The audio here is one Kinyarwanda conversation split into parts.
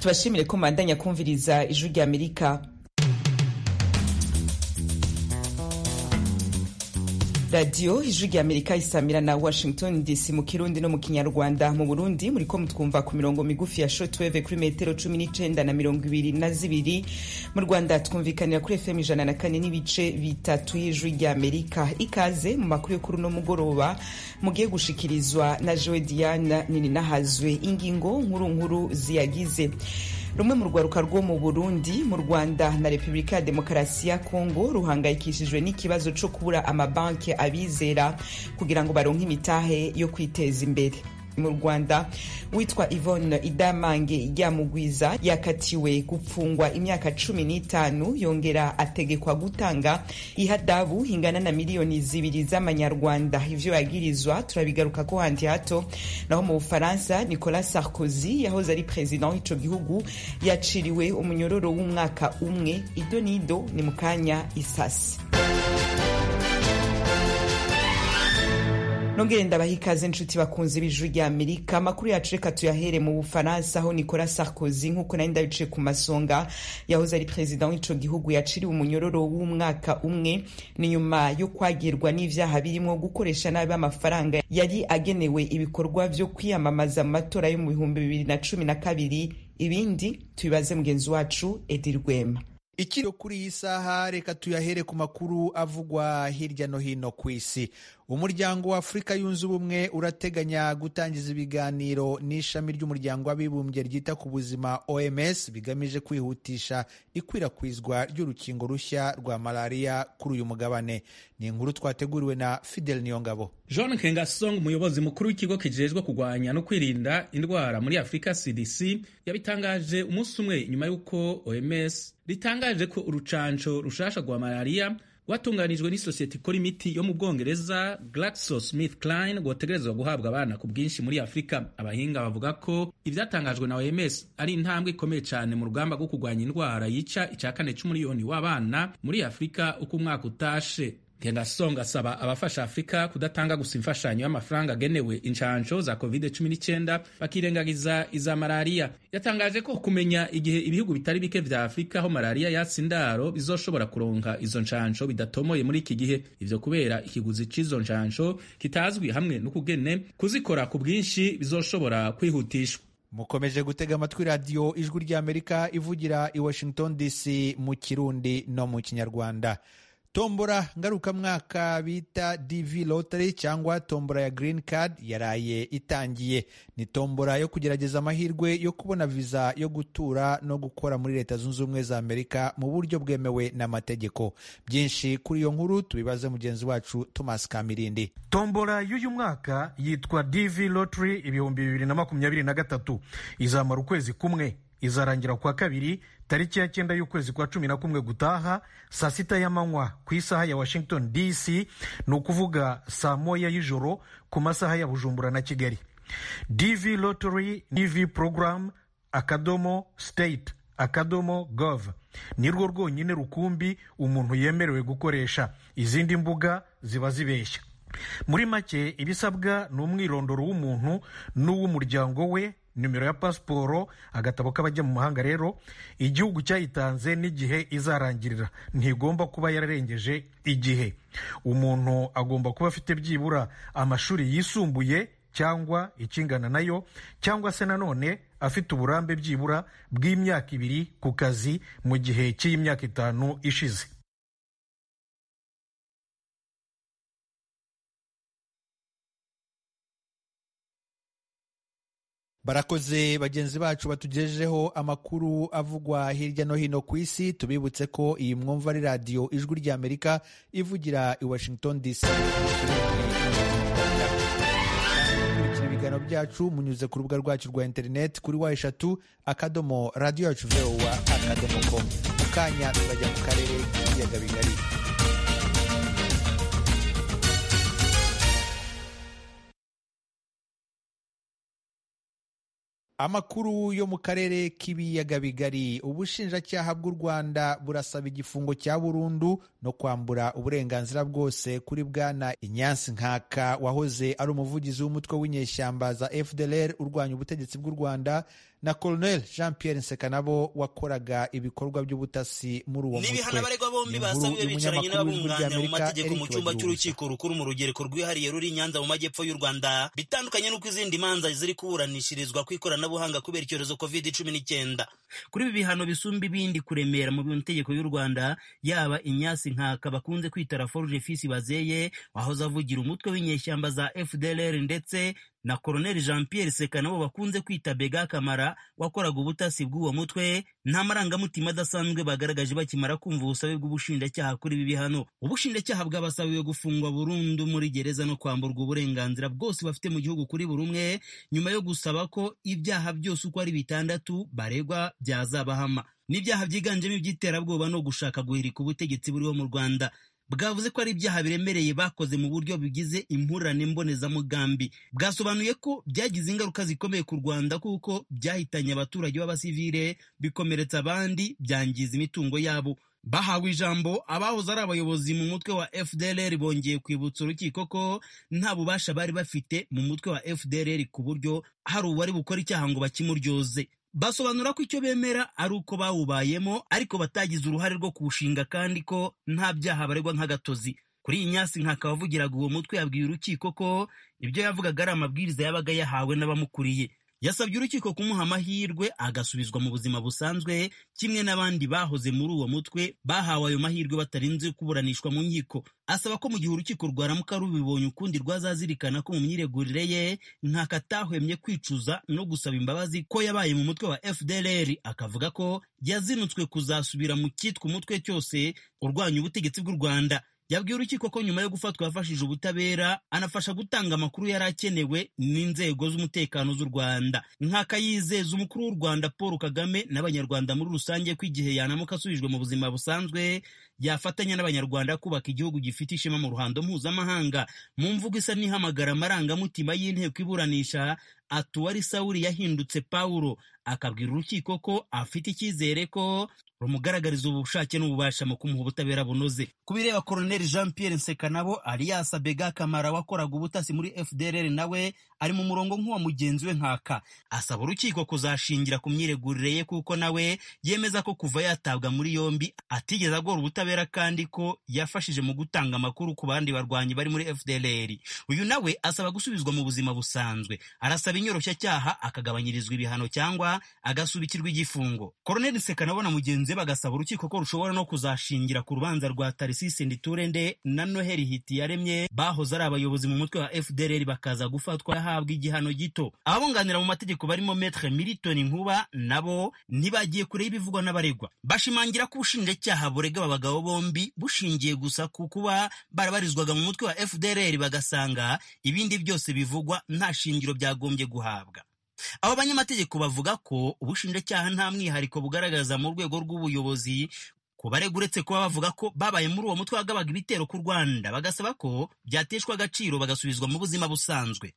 tubashimire ko mubandanya kumviriza ijwi rya amerika radiyo ijwi rya amerika isamira na washington dc mu kirundi no mu kinyarwanda mu burundi muri ko mutwumva ku mirongo migufi ya shotweve kuri metero cumi n'icenda na mirongo ibiri na zibiri mu rwanda twumvikanira kuri fm ijana na kane n'ibice bitatu y'ijwi rya amerika ikaze mu makuru yo kuri uno mugoroba mugiye gushikirizwa na joe diana nininahazwe ingingo nkuru nkuru ziyagize rumwe mu rwaruka rwo mu burundi mu rwanda na repubulika ya demokarasi ya kongo ruhangayikishijwe n'ikibazo cyo kubura amabanki abizera kugira ngo baronke imitahe yo kwiteza imbere mu rwanda witwa yvonne idamange ryamugwiza yakatiwe gupfungwa imyaka cumi n'itanu yongera ategekwa gutanga ihadabu ingana na miliyoni zibiri z'amanyarwanda ivyo yagirizwa turabigaruka ko handi hato naho mu bufaransa nicolas sarkozy yahoze ari perezida w'ico gihugu yaciriwe umunyororo w'umwaka umwe ido n'ido ni mu kanya isasi nongere ndabaha ikaze inshuti bakunze b'ijuru rya amerika amakuru yacu reka tuyahere mu bufaransa aho nicolas sarkozy nk'uko nari ndabice ku masonga yahoze ari perezida w'ico gihugu yaciriwe umunyororo w'umwaka umwe ni nyuma yo kwagirwa n'ivyaha birimwo gukoresha nabi amafaranga yari agenewe ibikorwa vyo kwiyamamaza mu matora yo mu bihumbi bibiri na cumi na kabiri ibindi tubibaze mugenzi wacu edi rwema ikiro kuri iyi saha reka tuyahere ku makuru avugwa hirya no hino ku isi umuryango wa afurika yunze ubumwe urateganya gutangiza ibiganiro n'ishami ry'umuryango w'abibumbye ryita ku buzima oms bigamije kwihutisha ikwirakwizwa ry'urukingo rushya rwa malariya kuri uyu mugabane ni inkuru twateguriwe na fidel niyongabo john kengasong umuyobozi mukuru w'ikigo kijejwe kurwanya no kwirinda indwara muri afurika cdc yabitangaje umunsi umwe nyuma y'uko oms ritangaje ko urucanco rushasha rwa malariya rwatunganijwe n'isosiyete ikora imiti yo mu bwongereza GlaxoSmithKline rwotegerezwa guhabwa abana ku bwinshi muri afurika abahinga bavuga ko ibyatangajwe na oms ari intambwe ikomeye cyane mu rugamba rwo kurwanya indwara yica icya kane cy'umuriyoni w'abana muri afurika uko umwaka utashe Kengasonga asaba abafasha Afurika kudatanga gusa imfashanyo y'amafaranga agenewe incanco za COVID-19 bakirengagiza iza malariya. Yatangaje ko kumenya igihe ibihugu bitari bike vya Afurika aho malariya yatse indaro bizoshobora kuronka izo ncanco bidatomoye muri iki gihe. Ivyo kubera ikiguzi c'izo ncanco kitazwi hamwe n'ukugene kuzikora ku bwinshi bizoshobora kwihutishwa. mukomeje gutega amatwi radiyo ijwi ry'amerika ivugira i washington dc mu kirundi no mu kinyarwanda tombora ngarukamwaka bita DV Lottery cyangwa tombora ya Green Card yaraye itangiye. Ni tombora yo kugerageza amahirwe yo kubona viza yo gutura no gukora muri Leta Zunze Ubumwe za Amerika mu buryo bwemewe n'amategeko. Byinshi kuri iyo nkuru tubibaze mugenzi wacu Thomas Kamirindi. Tombora y'uyu mwaka yitwa DV Lottery ibihumbi bibiri na makumyabiri na gatatu izamara ukwezi kumwe izarangira kwa kabiri tariki ya cyenda y'ukwezi kwa cumi na kumwe gutaha saa sita y'amanywa ku isaha ya washington dc ni ukuvuga saa moya y'ijoro ku masaha ya bujumbura na kigali dv lottery dv program akadomo state akadomo gov ni rwo rwonyine rukumbi umuntu yemerewe gukoresha izindi mbuga ziba zibeshya muri make ibisabwa ni umwirondoro w'umuntu n'uw'umuryango we nimero ya pasiporo agatabo k'abajya mu mahanga rero igihugu cyayitanze n'igihe izarangirira ntigomba kuba yararengeje igihe umuntu agomba kuba afite byibura amashuri yisumbuye cyangwa ikingana nayo cyangwa se nanone afite uburambe byibura bw'imyaka ibiri ku kazi mu gihe cy'imyaka itanu ishize barakoze bagenzi bacu batugejejeho amakuru avugwa hirya no hino ku isi tubibutse ko iyi mwumva ari radiyo ijwi rya amerika ivugira i washington dc ibiganiro byacu munyuze ku rubuga rwacu rwa interineti kuri wa eshatu akadomo radiyo yacu vowa akadomo com mu kanya tuzajya mu karere k'ibiyaga bigari amakuru yo mu karere k'ibiyaga bigari ubushinjacyaha bw'u rwanda burasaba igifungo cya burundu no kwambura uburenganzira bwose kuri bwana inyansi nkaka wahoze ari umuvugizi w'umutwe w'inyeshyamba za fdlr urwanya ubutegetsi bw'u rwanda na colonel jean pierre nsekanabo wakoraga ibikorwa by'ubutasi muri uwo n'ibihano abaregwa bombi basabiwe bicaranye n'ababunganira mu mategeko mu cyumba cy'urukiko rukuru mu rugereko rwihariye ruri nyanza mu majyepfo y'u rwanda bitandukanye n'uko izindi manza ziri kuburanishirizwa ku ikoranabuhanga kubera icyorezo covid cumi n'icyenda kuri ibi bihano bisumba ibindi kuremera mu mategeko y'u rwanda yaba inyasi nkaka bakunze kwita raforuje fisi bazeye wahoze avugira umutwe w'inyeshyamba za fdlr ndetse na koroneli jean pierre seka nabo bakunze kwita bega kamara wakoraga ubutasi bw'uwo mutwe nta marangamutima adasanzwe bagaragaje bakimara kumva ubusabe bw'ubushinjacyaha kuri ibi bihano ubushinjacyaha bwabasabiwe gufungwa burundu muri gereza no kwamburwa uburenganzira bwose bafite mu gihugu kuri buri umwe nyuma yo gusaba ko ibyaha byose uko ari bitandatu baregwa byazabahama n'ibyaha byiganjemo iby'iterabwoba no gushaka guhirika ubutegetsi buriho mu rwanda bwavuze ko ari ibyaha biremereye bakoze mu buryo bigize impurane mbonezamugambi bwasobanuye ko byagize ingaruka zikomeye ku rwanda kuko byahitanye abaturage b'abasivire bikomeretsa abandi byangiza imitungo yabo bahawe ijambo abahoze ari abayobozi mu mutwe wa fdlr bongeye kwibutsa urukiko ko nta bubasha bari bafite mu mutwe wa fdlr ku buryo hari uwari bukora icyaha ngo bakimuryoze basobanura ko icyo bemera ari uko bawubayemo ariko batagize uruhare rwo kuwushinga kandi ko nta byaha baregwa nk'agatozi kuri iyi nyasi nkaka wavugiraga uwo mutwe yabwiye urukiko ko ibyo yavugaga ari amabwiriza yabaga yahawe n'abamukuriye yasabye urukiko kumuha amahirwe agasubizwa mu buzima busanzwe kimwe n'abandi bahoze muri uwo mutwe bahawe ayo mahirwe batarinze kuburanishwa mu nkiko asaba ko mu gihe urukiko rwaramuka rubibonye ukundi rwazazirikana ko mu myiregurire ye nkaka atahwemye kwicuza no gusaba imbabazi ko yabaye mu mutwe wa fdlr akavuga ko yazinutswe kuzasubira mu cyitwa umutwe cyose urwanya ubutegetsi bw'u rwanda yabwiye urukiko ko nyuma yo gufatwa yafashije ubutabera anafasha gutanga amakuru yari akenewe n'inzego z'umutekano z'u rwanda nk'aka yizeza umukuru w'u rwanda paul kagame n'abanyarwanda muri rusange ko igihe yanamuka asubijwe mu buzima busanzwe yafatanya n'abanyarwanda kubaka igihugu gifite ishema mu ruhando mpuzamahanga mu mvugo isa n'ihamagara amarangamutima y'inteko iburanisha ati uwari sawuri yahindutse pawulo akabwira urukiko ko afite icyizere ko rumugaragariza ubushake n'ububasha mu kumuha ubutabera bunoze ku bireba koroneli jean pierre nsekanabo alias bega kamara wakoraga ubutasi muri fdrr nawe ari mu murongo nk'uwa mugenzi we nkaka asaba urukiko kuzashingira ku myiregurire ye kuko nawe yemeza ko kuva yatabwa muri yombi atigeze agora ubutabera kandi ko yafashije mu gutanga amakuru ku bandi barwanyi bari muri fdrr uyu nawe asaba gusubizwa mu buzima busanzwe arasaba inyoroshya akagabanyirizwa ibihano cyangwa agasubikirwa igifungo koroneli nsekanabo na mugenzi we bagasaba urukiko ko rushobora no kuzashingira ku rubanza rwa tarisisi nditurende na noheli hiti yaremye bahoze ari abayobozi mu mutwe wa fdr bakaza gufatwa yahabwa igihano gito ababunganira mu mategeko barimo metre militoni nkuba nabo ntibagiye kure y'ibivugwa n'abaregwa bashimangira ko ubushinjacyaha burega aba bagabo bombi bushingiye gusa ku kuba barabarizwaga mu mutwe wa fdr bagasanga ibindi byose bivugwa nta shingiro byagombye guhabwa abo banyamategeko bavuga ko ubushinjacyaha nta mwihariko bugaragaza mu rwego rw'ubuyobozi ku barega uretse kuba bavuga ko babaye muri uwo mutwe wagabaga ibitero ku rwanda bagasaba ko byateshwa agaciro bagasubizwa mu buzima busanzwe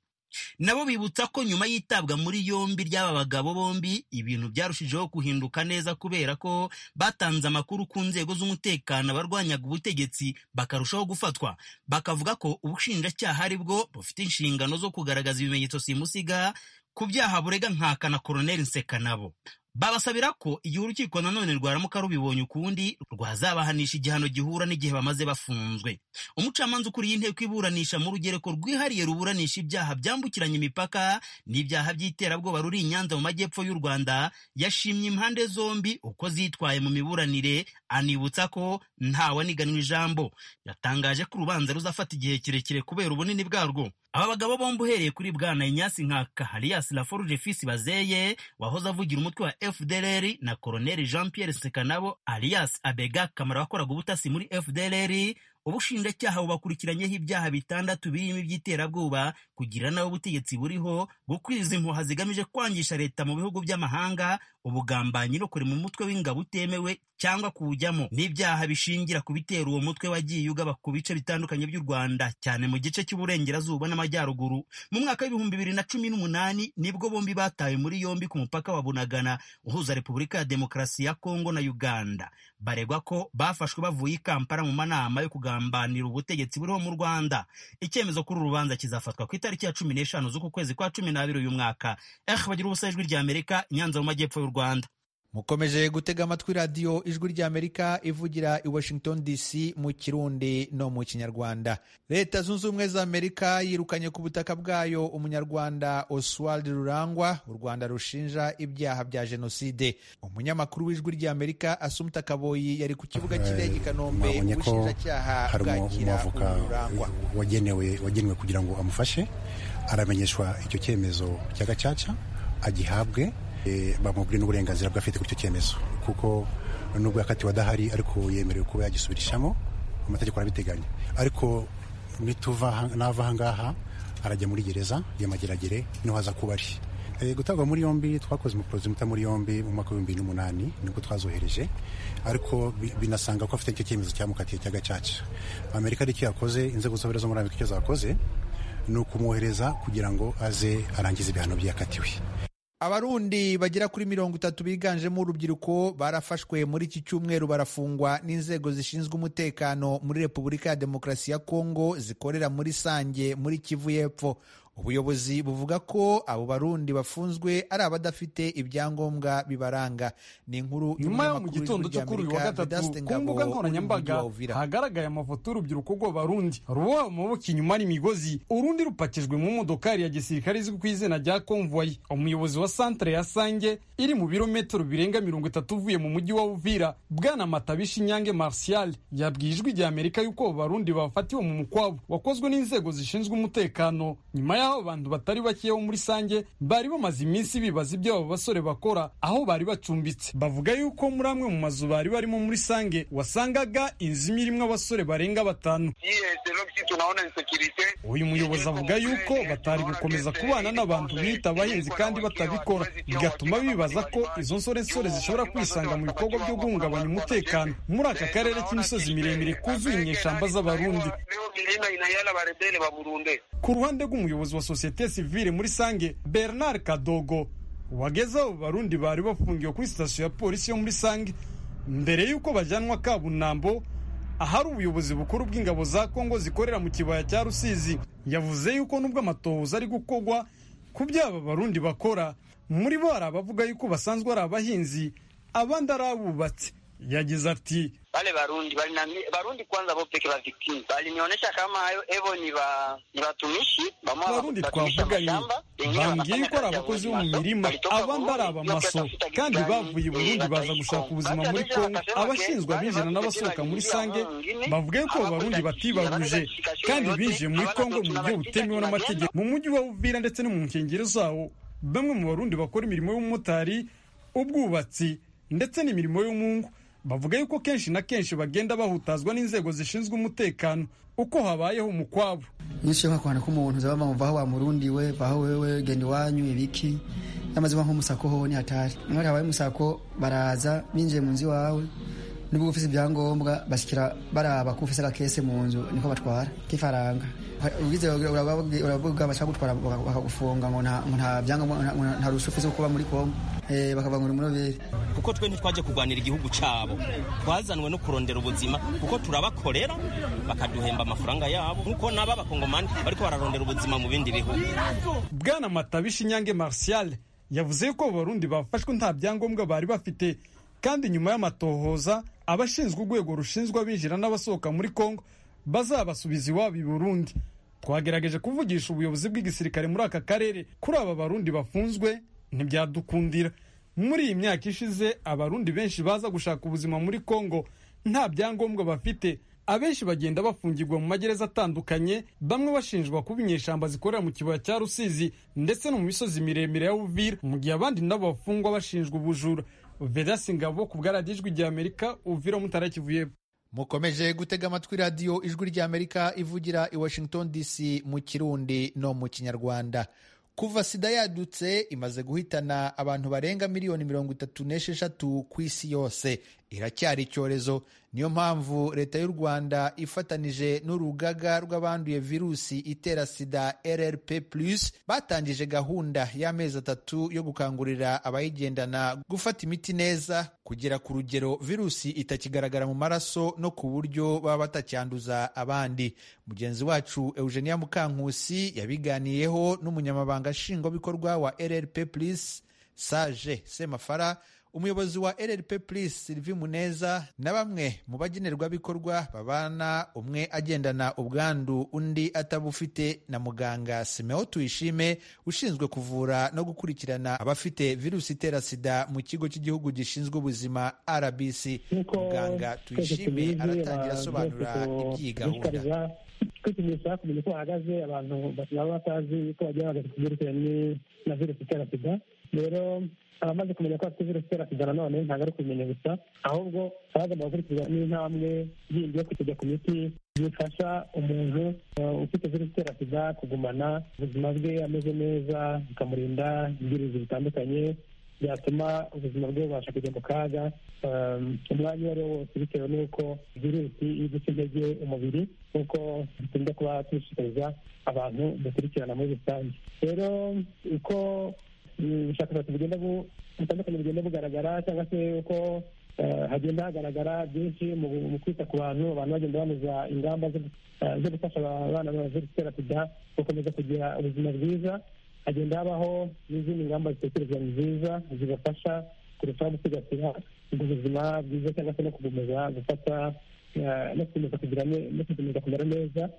nabo bibutsa ko nyuma y'itabwa muri yombi ry'aba bagabo bombi ibintu byarushijeho guhinduka neza kubera ko batanze amakuru ku nzego z'umutekano abarwanyaga ubutegetsi bakarushaho gufatwa bakavuga ko ubushinjacyaha ari bwo bufite inshingano zo kugaragaza ibimenyetso simusiga ku byaha burega nkaka na koroneli nsekanabo babasabira ko igihe urukiko nanone rwaramuka rubibonye ukundi rwazabahanisha igihano gihura n'igihe bamaze bafunzwe umucamanza ukuriye inteko iburanisha mu rugereko rwihariye ruburanisha ibyaha byambukiranya imipaka n'ibyaha by'iterabwoba ruri i nyanza mu majyepfo y'u rwanda yashimye impande zombi uko zitwaye mu miburanire anibutsa ko ntawe aniganwa ijambo yatangaje ko urubanza ruzafata igihe kirekire kubera ubunini bwarwo aba bagabo bombi uhereye kuri bwana inyasi nka kahariyas laforuje fisi bazeye wahoze avugira umutwe wa fdlr na koroneli jean pierre sekanabo alias abega kamara wakoraga ubutasi muri fdlr ubushinjacyaha bubakurikiranyeho ibyaha bitandatu birimo iby'iterabwoba kugira nawe ubutegetsi buriho gukwiza impuha zigamije kwangisha leta mu bihugu by'amahanga ubugambanyi no kuri mu mutwe w'ingabo utemewe cyangwa kuwujyamo n'ibyaha bishingira ku bitera uwo mutwe wagiye ugaba ku bice bitandukanye by'u Rwanda cyane mu gice cy'uburengerazuba n'amajyaruguru mu mwaka w'ibihumbi bibiri na cumi n'umunani nibwo bombi batawe muri yombi ku mupaka wa Bunagana uhuza Repubulika ya Demokarasi ya Kongo na Uganda baregwa ko bafashwe bavuye i Kampala mu manama yo kugambanira ubutegetsi buriho mu Rwanda icyemezo kuri urubanza kizafatwa ku itariki ya cumi n'eshanu z'uku kwezi kwa cumi n'abiri uyu mwaka eh bagira ubusa ijwi rya Amerika Nyanza mu majyepfo y'u Rwanda mukomeje gutega amatwi radiyo ijwi rya amerika ivugira i washington dc mu kirundi no mu kinyarwanda leta zunze ubumwe za amerika yirukanye ku butaka bwayo umunyarwanda oswald rurangwa u rwanda rushinja ibyaha bya jenoside umunyamakuru w'ijwi rya amerika asumta kaboyi yari ku kibuga cy'indege i kanombe ubushinjacyaha bwakira rurangwa wagenewe kugira ngo amufashe aramenyeshwa icyo cyemezo cya gacaca agihabwe bamubwire n'uburenganzira bw'afite kuri icyo cyemezo kuko nubwo yakatiwe adahari ariko yemerewe kuba yagisubirishamo amategeko arabiteganya ariko nituva nava aha ngaha arajya muri gereza y'amageragere niho haza kuba ari gutabwa muri yombi twakoze umuprozi muta muri yombi mu mwaka w'ibihumbi n'umunani nibwo twazohereje ariko binasanga ko afite icyo cyemezo cyamukatiye cya gacaca amerika aricyo yakoze inzego z'ubutabera zo muri amerika icyo zakoze ni ukumwohereza kugira ngo aze arangize ibihano byakatiwe abarundi bagera kuri mirongo itatu biganjemo urubyiruko barafashwe muri iki cyumweru barafungwa n'inzego zishinzwe umutekano muri repubulika ya demokarasi ya kongo zikorera muri sange muri kivu y'epfo ubuyobozi buvuga ko abo barundi bafunzwe ari abadafite ibyangombwa bibaranga ni inkuru nyuma yo mu gitondo cyo kuri uyu wa gatatu ku mbuga nkoranyambaga hagaragaye amafoto y'urubyiruko rw'abarundi ruba amaboko inyuma n'imigozi urundi rupakijwe mu modokari ya gisirikare izwi ku izina rya konvoyi umuyobozi wa santire ya sange iri mu birometero birenga mirongo itatu uvuye mu mujyi wa uvira bwana matabishi inyange marcial yabwiye ijwi rya amerika y'uko abo barundi bafatiwe mu mukwabo wakozwe n'inzego zishinzwe umutekano nyuma y'aho abantu batari bake bo muri sange bari bamaze iminsi bibaza ibyo abo basore bakora aho bari bacumbitse bavuga yuko muri amwe mu mazu bari barimo muri sange wasangaga inzu imwe irimo abasore barenga batanu uyu muyobozi avuga yuko batari gukomeza kubana n'abantu biyita abahinzi kandi batabikora bigatuma bibaza ko izo nsoresore zishobora kwisanga mu bikorwa byo guhungabanya umutekano muri aka karere k'imisozi miremire kuzuye inyeshyamba z'abarundi ku ruhande rw'umuyobozi wa sosiyete sivile muri sange bernard kadogo wageze abo barundi bari bafungiwe kuri sitasiyo ya polisi yo muri sange mbere y'uko bajyanwa kabunambo ahari ubuyobozi bukuru bw'ingabo za kongo zikorera mu kibaya cya rusizi yavuze yuko nubwo amatohoza ari gukorwa ku byo aba barundi bakora muri bo hari abavuga yuko basanzwe ari abahinzi abandi ari abubatsi yagize ati wale Barundi balinami, Barundi kwanza bo peke baviktimu balinionyesha kama hayo evo ni ba ni watumishi Barundi twavuga ni bambwiye yuko ari abakozi bo mu mirima abandi ari abamaso kandi bavuye Burundi baza gushaka ubuzima muri Kongo abashinzwe abinjira n'abasohoka muri Sange bavuga yuko Barundi batibaruje kandi binjiye muri Kongo mu buryo butemewe n'amategeko mu mujyi wa Uvira ndetse no mu nkengero zawo bamwe mu Barundi bakora imirimo y'ubumotari ubwubatsi ndetse n'imirimo y'umwungu bavuga yuko kenshi na kenshi bagenda bahutazwa n'inzego zishinzwe umutekano uko habayeho umukwabo nyinshi yo kwanda k'umuntu zaba bamva aho bamurundi we baho wewe genda iwanyu ibiki yamaze nko musako hoho ni hatari mwari habaye musako baraza binjiye mu nzu iwawe nubwo ufite ibyangombwa bashyikira baraba ko ufite agakese mu nzu niko batwara k'ifaranga ugize uravuga bashaka gutwara bakagufunga ngo nta byangombwa nta rushya ufite kuba muri kongo bakavuga ngo ni umurobere kuko twe ntitwajya kurwanira igihugu cyabo twazanwe no kurondera ubuzima kuko turabakorera bakaduhemba amafaranga yabo nk'uko naba abakongomani bariko bararondera ubuzima mu bindi bihugu bwana matabishi inyange marcial yavuze yuko abarundi bafashwe nta byangombwa bari bafite kandi nyuma y'amatohoza abashinzwe urwego rushinzwe abinjira n'abasohoka muri kongo bazabasubiza iwabo i burundi twagerageje kuvugisha ubuyobozi bw'igisirikare muri aka karere kuri aba barundi bafunzwe ntibyadukundira muri iyi myaka ishize abarundi benshi baza gushaka ubuzima muri kongo nta byangombwa bafite abenshi bagenda bafungirwa mu magereza atandukanye bamwe bashinjwa kuba inyeshyamba zikorera mu kibaya cya rusizi ndetse no mu misozi miremire ya uvira mu gihe abandi nabo bafungwa bashinjwa ubujura vedasi ngabo ku bwaradijwi rya amerika uvira mutarakivuyeho mukomeje gutega amatwi radiyo ijwi ry'amerika ivugira i washington dc mu kirundi no mu kinyarwanda kuva sida yadutse imaze guhitana abantu barenga miliyoni mirongo itatu n'esheshatu ku isi yose iracyari icyorezo niyo mpamvu leta y'u rwanda ifatanije n'urugaga rw'abanduye virusi itera sida rrp plus batangije gahunda y'amezi atatu yo gukangurira abayigendana gufata imiti neza kugera ku rugero virusi itakigaragara mu maraso no ku buryo baba batacyanduza abandi mugenzi wacu eugenia mukankusi yabiganiyeho n'umunyamabanga nshingwabikorwa wa rrp plus sage semafara umuyobozi wa rrp plus sylvie muneza na bamwe mu bagenerwabikorwa babana umwe agendana ubwandu undi atabufite na muganga simeo tuyishime ushinzwe kuvura no gukurikirana abafite virusi itera sida mu kigo cy'igihugu gishinzwe ubuzima rbc muganga tuyishime aratangira asobanura iby'iyi gahunda kwipimisha kumenya uko hahagaze abantu baba batazi ko bagiye bahagaze ku byerekeranye na virusi itera sida rero abamaze kumenya ko bafite virusi itera sida nanone ntabwo ari kubimenya gusa ahubwo baba bagomba gukurikiza n'intambwe yindi yo kujya ku miti bifasha umuntu ufite virusi itera sida kugumana ubuzima bwe ameze neza bikamurinda ibyirinzi bitandukanye byatuma ubuzima bwe bubasha kujya mu kaga umwanya uwo ari wo wose bitewe n'uko virusi iri guca intege umubiri nk'uko dukunda kuba dushishikariza abantu dukurikirana muri rusange rero uko ubushakashatsi bugenda butandukanye bugenda bugaragara cyangwa se uko hagenda hagaragara byinshi mu kwita ku bantu abantu bagenda banoza ingamba zo gufasha abana baje gutera sida gukomeza kugira ubuzima bwiza hagenda habaho n'izindi ngamba zitekerezwa nziza zibafasha kurushaho gusigasira ubuzima bwiza cyangwa se no gukomeza gufata no gukomeza kugira no gukomeza kumera neza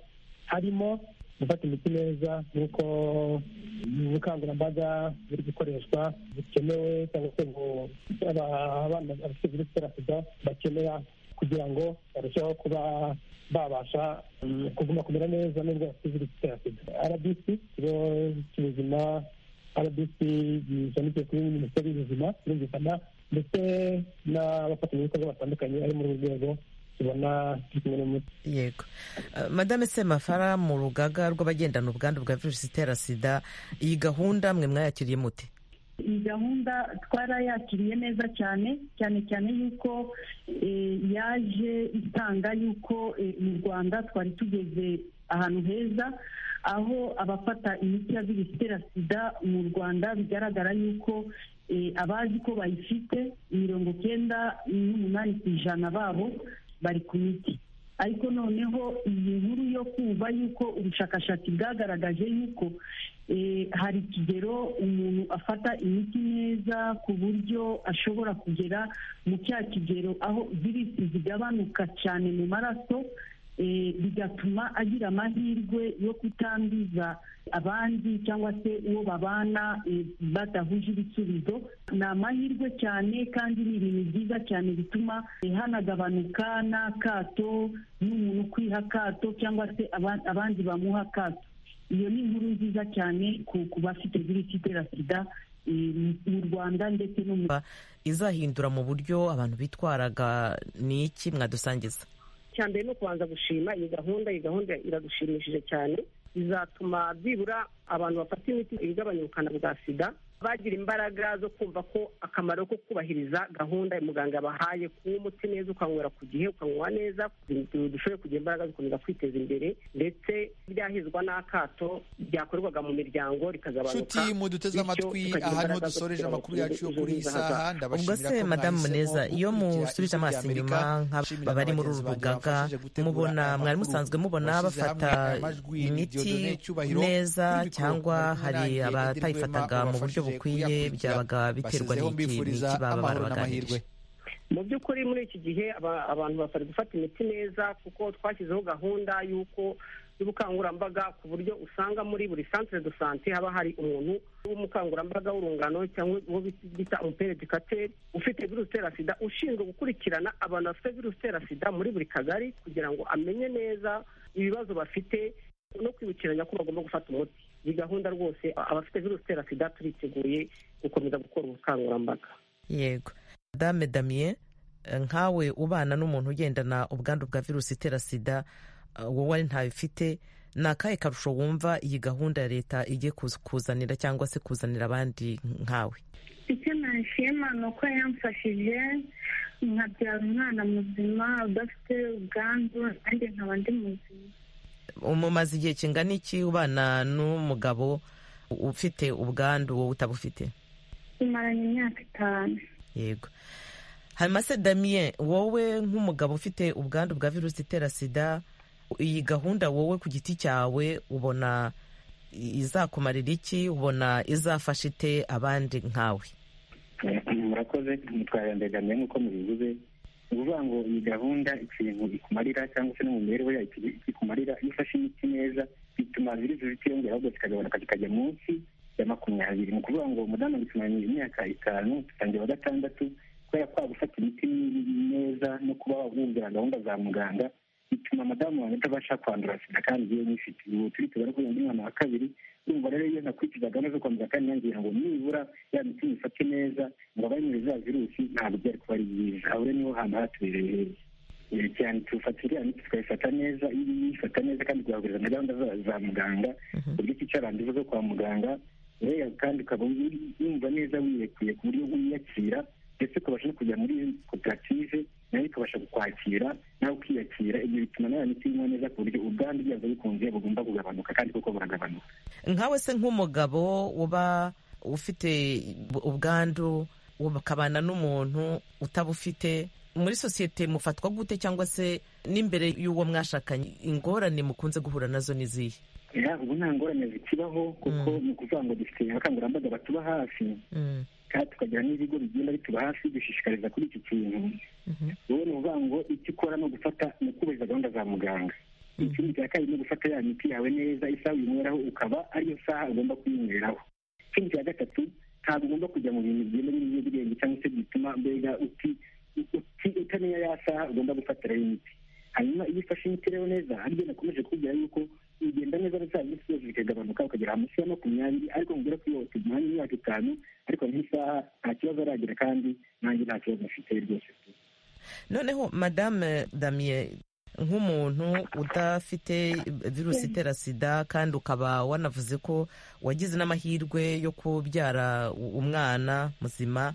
harimo gufata imiti neza nk'uko ubukangurambaga buri gukoreshwa bukenewe cyangwa se ngo abana bafite virusi itera sida bakenera kugira ngo barusheho kuba babasha kuguma kumera neza n'ubwo bafite virusi itera sida rbc ikigo cy'ubuzima rbc gishamikiye kuri minisiteri y'ubuzima birumvikana ndetse n'abafatanyabikorwa batandukanye ari muri uru rwego tubona yego madame semafara mu rugaga rw'abagendana ubwandu bwa virusi itera sida iyi gahunda mwe mwayakiriye mute iyi gahunda twarayakiriye neza cyane cyane cyane yuko yaje itanga yuko mu rwanda twari tugeze ahantu heza aho abafata imiti ya virusi itera sida mu rwanda bigaragara yuko abazi ko bayifite mirongo cyenda n'umunani ku ijana babo bari ku miti ariko noneho iyi nkuru yo kumva yuko ubushakashatsi bwagaragaje yuko hari ikigero umuntu afata imiti neza ku buryo ashobora kugera mu cya kigero aho virusi zigabanuka cyane mu maraso bigatuma agira amahirwe yo kutanduza abandi cyangwa se uwo babana badahuje ibisubizo ni amahirwe cyane kandi ni ibintu byiza cyane bituma hanagabanuka n'akato n'umuntu ukwiha akato cyangwa se abandi bamuha akato iyo ni inkuru nziza cyane ku bafite virusi itera sida mu rwanda ndetse no mu izahindura mu buryo abantu bitwaraga ni iki mwadusangiza cya mbere ni ukubanza gushima iyi gahunda iyi gahunda iradushimishije cyane bizatuma byibura abantu bafata imiti igabanya ubukana bwa sida bagira imbaraga zo kumva ko akamaro ko kubahiriza gahunda muganga yabahaye kunywa umuti neza ukanywera ku gihe ukanywa neza dushobore kugira imbaraga zikomeza kwiteza imbere ndetse ryahizwa n'akato ryakorerwaga mu miryango rikagabanuka muduteze amatwi ahantu dusoreje amakuru yacu yo kuri iyi saha ubwo se madamu muneza iyo musubije amaso inyuma nk'abari muri uru rugaga mubona mwari musanzwe mubona bafata imiti neza cyangwa hari abatayifataga mu buryo bukwiye byabaga biterwa n'iki n'iki baba barabaganirije mu by'ukuri muri iki gihe abantu bafari gufata imiti neza kuko twashyizeho gahunda y'uko y'ubukangurambaga ku buryo usanga muri buri centre de sante haba hari umuntu w'umukangurambaga w'urungano cyangwa uwo bita umupere dikateri ufite virusi itera sida ushinzwe gukurikirana abantu bafite virusi itera sida muri buri kagari kugira ngo amenye neza ibibazo bafite no kwibukiranya ko bagomba gufata umuti iyi gahunda rwose abafite virusi itera sida turiteguye gukomeza gukora ubukangurambaga yego dame damien nkawe ubana n'umuntu ugendana ubwandu bwa virusi itera sida wowe ari ntayo ufite ni akahe karusho wumva iyi gahunda ya leta igiye kuzanira cyangwa se kuzanira abandi nkawe icyo nashima ni uko yamfashije nkabyara umwana muzima udafite ubwandu nanjye nkaba ndi muzima umumaze igihe kingana iki ubana n'umugabo ufite ubwandu wowe utabufite umaranye imyaka itanu yego hamase damien wowe nk'umugabo ufite ubwandu bwa virusi itera sida iyi gahunda wowe ku giti cyawe ubona izakumarira iki ubona izafasha ite abandi nkawe murakoze mutwara mbegamiye nk'uko mubivuze ni ukuvuga ngo iyi gahunda ikintu ikumarira cyangwa se no mu mibereho yayo ikumarira iyo ufashe imiti neza bituma virusi zitiyongera ahubwo zikagabanuka zikajya munsi ya makumyabiri ni ukuvuga ngo umudamu bitumanye imyaka itanu dutangira wa gatandatu kubera kwa gufata imiti neza no kuba wumvira gahunda za muganga bituma amadamu wanjye atabasha kwandura sida kandi yewe nifite ubu turi tubona ko uyu mwana wa kabiri urumva rero iyo nakurikiza gahunda zo kwambuka kandi nangira ngo nibura ya miti mifate neza ngo abanyure za virusi ntabwo byari kuba ari byiza aho rero niho hantu hatubereye heza cyane tufata iriya miti tukayifata neza iyo uyifata neza kandi ukahaguriza na gahunda za muganga ku buryo cyicaranduza zo kwa muganga rero kandi ukaba wumva neza wiyekuye ku buryo wiyakira ndetse ukabasha no kujya muri koperative nayo ikabasha kukwakira nawe ukiyakira ibyo bituma nawe miti inywa neza ku buryo ubwandu bwazo bikunze bugomba kugabanuka kandi kuko buragabanuka nkawe se nk'umugabo uba ufite ubwandu ukabana n'umuntu utabufite muri sosiyete mufatwa gute cyangwa se n'imbere y'uwo mwashakanye ingorane mukunze guhura nazo ni izihe ubu nta ngorane zikibaho kuko ni ukuvuga ngo dufite abakangurambaga batuba hafi kandi tukagira n'ibigo bigenda bituba hafi dushishikariza kuri iki kintu wowe ni ukuvuga ngo icyo ukora ni ugufata ni ukubahiriza gahunda za muganga ikindi cya kabiri ni ugufata ya miti yawe neza isaha uyinyweraho ukaba ariyo saha ugomba kuyinywereraho ikindi cya gatatu ntabwo ugomba kujya mu bintu bigenda by'ibiyobyabwenge cyangwa se bituma mbega utamenya ya saha ugomba gufatiraho imiti hanyuma iyo ufashe imiti rero neza haryo nakomeje kubwira yuko ugenda neza za minsi zose zikagabanuka ukagera munsi ya makumyabiri ariko mubwira ko iyo tumuhanye imyaka itanu ariko nk'isaha nta kibazo aragira kandi nanjye nta kibazo mfite rwose noneho madame damie nk'umuntu udafite virusi itera sida kandi ukaba wanavuze ko wagize n'amahirwe yo kubyara umwana muzima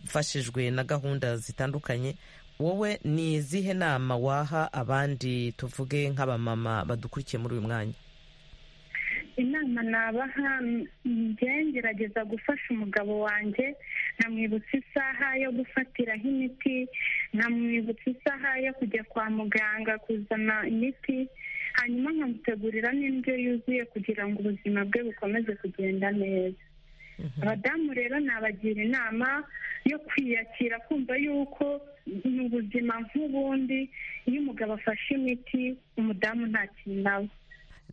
ufashijwe na gahunda zitandukanye wowe ni izihe nama waha abandi tuvuge nk'abamama badukurikiye muri uyu mwanya inama nabaha ngerageza gufasha umugabo wanjye nkamwibutsa isaha yo gufatiraho imiti nkamwibutsa isaha yo kujya kwa muganga kuzana imiti hanyuma nkamutegurira n'indyo yuzuye kugira ngo ubuzima bwe bukomeze kugenda neza abadamu rero nabagira inama yo kwiyakira kumva yuko ni ubuzima nk'ubundi iyo umugabo afashe imiti umudamu nta kintu aba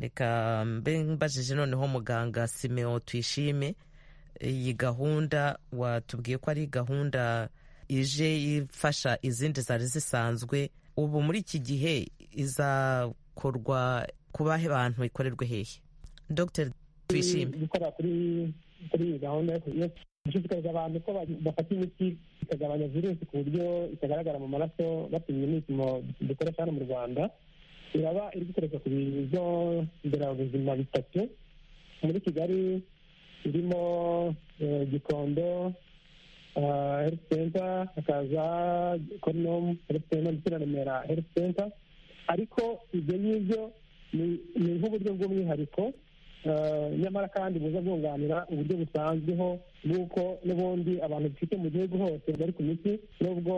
reka mbe mbajije noneho muganga simeo tuyishime iyi gahunda watubwiye ko ari gahunda ije ifasha izindi zari zisanzwe ubu muri iki gihe izakorwa ku bahe bantu ikorerwe hehe dr tuyishime gukora kuri iyi gahunda yo gushishikariza abantu ko bafata imiti ikagabanya virusi ku buryo itagaragara mu maraso bapimye n'ibipimo dukoresha hano mu rwanda iraba iri gukoreshwa ku bigo nderabuzima bitatu muri kigali irimo gikondo health center hakaza konomu health center ndetse na remera health center ariko ibyo ngibyo ni nk'uburyo bw'umwihariko nyamara kandi buza bwunganira uburyo busanzweho bw'uko n'ubundi abantu dufite mu gihugu hose bari ku miti nubwo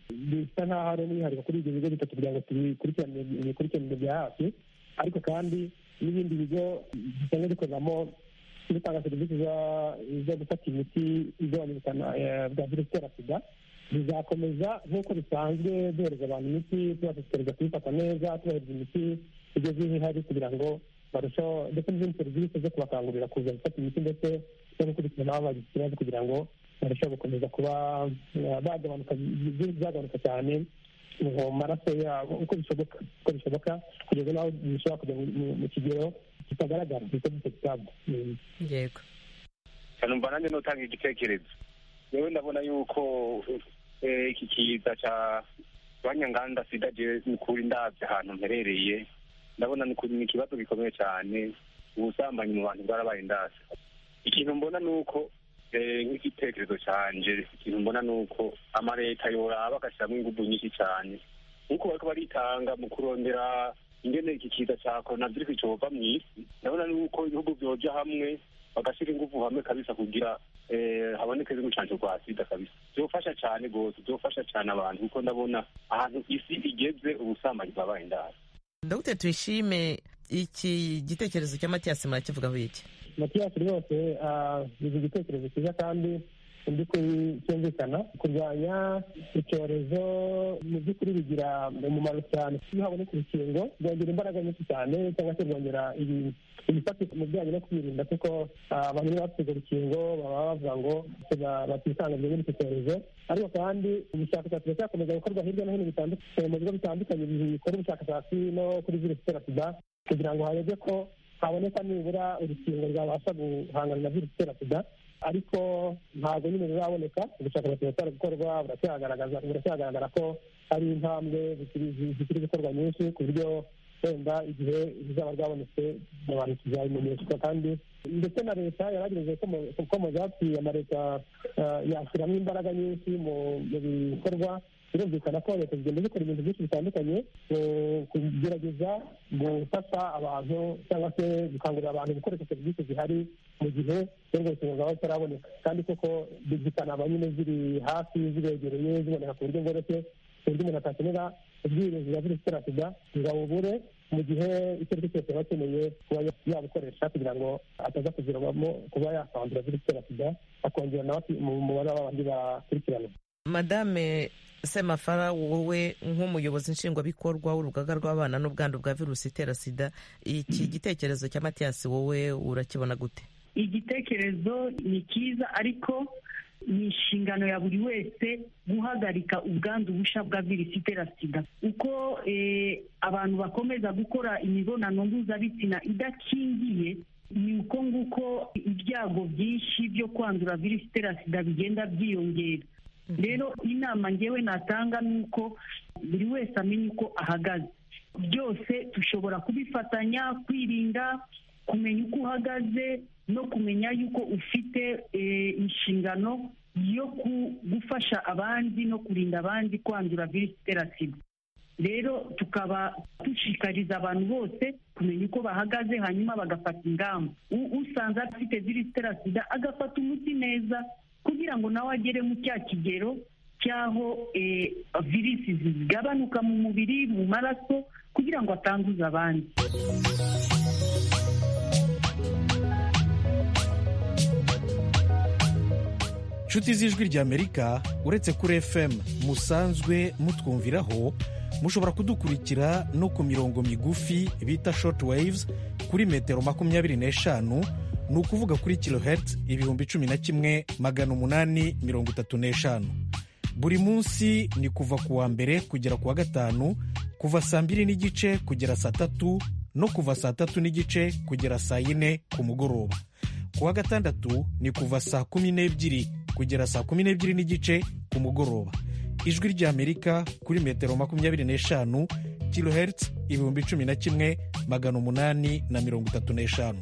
bisa nk'aho ari umwihariko kuri ibyo bigo bitatu kugira ngo tubikurikirane imikurikiranire bya hafi ariko kandi n'ibindi bigo bisanzwe bikoreramo bitanga serivisi zo gufata imiti igabanya ubukana bwa virusi itera sida bizakomeza nk'uko bisanzwe duhereza abantu imiti tubashishikariza kuyifata neza tubahereza imiti igeze aho ihari kugira ngo barushaho ndetse n'izindi serivisi zo kubakangurira kuza gufata imiti ndetse no gukurikirana aho bagize ikibazo kugira ngo barusheho gukomeza kuba bagabanuka byagabanuka cyane mu maraso yabo uko bishoboka uko bishoboka kugeza n'aho bishobora kujya mu kigero kitagaragara ndetse n'icyo kitabwa yego numva nanjye n'utanga igitekerezo yewe ndabona yuko iki kiza cya banyanganda sida je ni kuri ndabye ahantu mperereye ndabona ni ikibazo gikomeye cyane ubusambanyi mu bantu bwarabaye indasi ikintu mbona ni uko nk'igitekerezo cyanje ikintu mbona ni uko amaleta yoraba agashyiramo ingufu nyinshi cyane nk'uko bariko baritanga mu kurondera ingene iki kiza cya coronavirus cova mu isi ndabona ni uko ibihugu byoja hamwe bagashyira ingufu hamwe kabisa kugira haboneke z'umucanco rwa sida kabisa byofasha cyane rwose byofasha cyane abantu kuko ndabona ahantu isi igeze ubusambanyi bwabaye indara dr tuyishime iki gitekerezo cya matiyasi murakivugaho iki matiyasi rwose ni igitekerezo cyiza kandi mu by'ukuri cyumvikana kurwanya icyorezo mu by'ukuri bigira umumaro cyane iyo haboneka urukingo byongera imbaraga nyinshi cyane cyangwa se byongera ibifatika mu bijyanye no kwirinda kuko abantu iyo bafite urwo rukingo baba bavuga ngo batisanga muri icyo cyorezo ariko kandi ubushakashatsi buracyakomeza gukorwa hirya no hino bitandukanye mu bigo bitandukanye bikora ubushakashatsi no kuri virusi itera sida kugira ngo harebwe ko haboneka nibura urukingo rwabasha guhangana na virusi itera sida ariko ntabwo nyine ruraboneka ubushakashatsi buracyari gukorwa buracyagaragara ko hari intambwe zikiri gukorwa nyinshi ku buryo wenda igihe rizaba ryabonetse abantu tuzabimenyeshwa kandi ndetse na leta yaragerageje ko mu byapfuye amaleta yashyiramo imbaraga nyinshi mu bikorwa birumvikana ko leta zigenda zikora ibintu byinshi bitandukanye kugerageza gufasha abantu cyangwa se gukangurira abantu gukoresha serivisi zihari mu gihe urwo rukingo rwaba rutaraboneka kandi koko zikanaba nyine ziri hafi zibegereye ziboneka ku buryo bworoshye ku buryo umuntu atakenera ubwirinzi bwa virusi itera sida ngo abubure mu gihe icyo ari cyo cyose aba akeneye kuba yabukoresha kugira ngo ataza kuziramo kuba yakwandura virusi itera sida akongera nawe mu mubare w'abandi bakurikirana madame semafara wowe nk'umuyobozi nshingwabikorwa w'urugaga rw'abana n'ubwandu bwa virusi itera sida iki gitekerezo cya matiyasi wowe urakibona gute igitekerezo ni cyiza ariko ni inshingano ya buri wese guhagarika ubwandu busha bwa virusi itera sida uko abantu bakomeza gukora imibonano mpuzabitsina idakingiye ni uko nguko ibyago byinshi byo kwandura virusi itera sida bigenda byiyongera rero inama ngewe natanga ni uko buri wese amenya uko ahagaze byose dushobora kubifatanya kwirinda kumenya uko uhagaze no kumenya yuko ufite inshingano yo gufasha abandi no kurinda abandi kwandura virusi itera sida rero tukaba dushikariza abantu bose kumenya uko bahagaze hanyuma bagafata ingamba usanze afite virusi itera sida agafata umuti neza kugira ngo nawe agere mu cya kigero cy'aho virusi zigabanuka mu mubiri mu maraso kugira ngo atanduze abandi inshuti z'ijwi ry'amerika uretse kuri fm musanzwe mutwumviraho mushobora kudukurikira no ku mirongo migufi bita shoti wayivuzi kuri metero makumyabiri n'eshanu ni ukuvuga kuri kilohertz ibihumbi cumi na kimwe magana umunani mirongo itatu n'eshanu buri munsi ni kuva ku wa mbere kugera ku wa gatanu kuva saa mbiri n'igice kugera saa tatu no kuva saa tatu n'igice kugera saa yine ku mugoroba ku wa gatandatu ni kuva saa kumi n'ebyiri kugera saa kumi n'ebyiri n'igice ku mugoroba ijwi ry'amerika kuri metero makumyabiri n'eshanu kilohertz ibihumbi cumi na kimwe magana umunani na mirongo itatu n'eshanu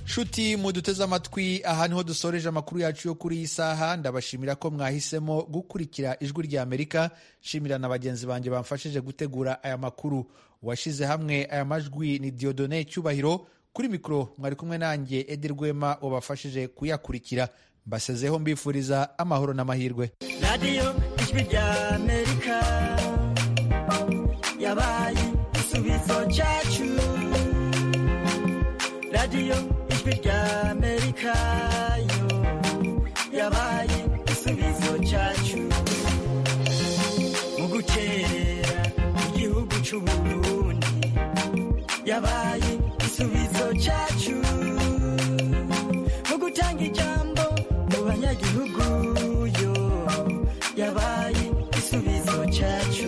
nshuti muduteze amatwi aha niho dusoreje amakuru yacu yo kuri iyi saha ndabashimira ko mwahisemo gukurikira ijwi rya amerika nshimira na bagenzi banjye bamfashije gutegura aya makuru washyize hamwe aya majwi ni diodone cyubahiro kuri mikoro mwari kumwe nanjye edi rwema wabafashije kuyakurikira mbasezeho mbifuriza amahoro n'amahirwe radiyo ijwi rya amerika yabaye igisubizo cyacu radiyo ijwi rya amerika yo yabaye igisubizo cyacu mu gukerera igihugu cy'uburundi yabaye igisubizo cyacu mu gutanga ijambo mu banyagihugu yo yabaye igisubizo cyacu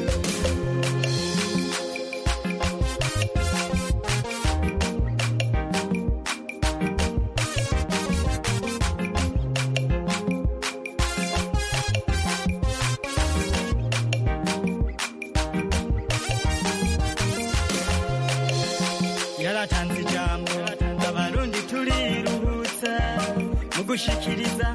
gushikiriza